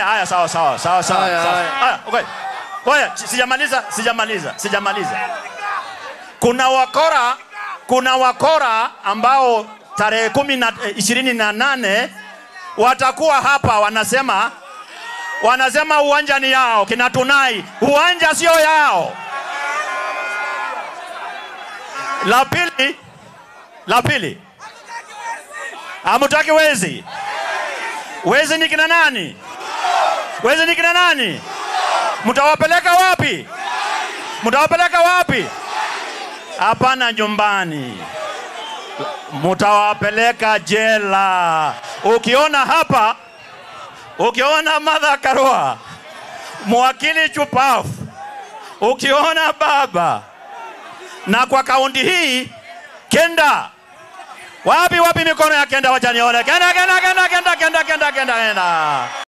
Haya, haya, sawa sawa sawa sawa. Haya, sawa. haya. Haya, okay. Ngoja, si- sijamaliza, sijamaliza, sijamaliza. Kuna wakora, kuna wakora ambao tarehe kumi na eh, ishirini na nane watakuwa hapa wanasema wanasema uwanja ni yao, kina Tunai, uwanja sio yao. La pili, la pili, hamutaki wezi. Wezi ni kina nani? Wezi ni kina nani? Mtawapeleka wapi? Mtawapeleka wapi? Hapana, nyumbani. Mtawapeleka jela. Ukiona hapa, ukiona Martha Karua, mwakili chupafu, ukiona baba na kwa kaunti hii kenda wapi wapi, mikono ya kenda, wacha nione. Kenda, kenda, kenda, kenda, kenda, kenda, kenda, kenda.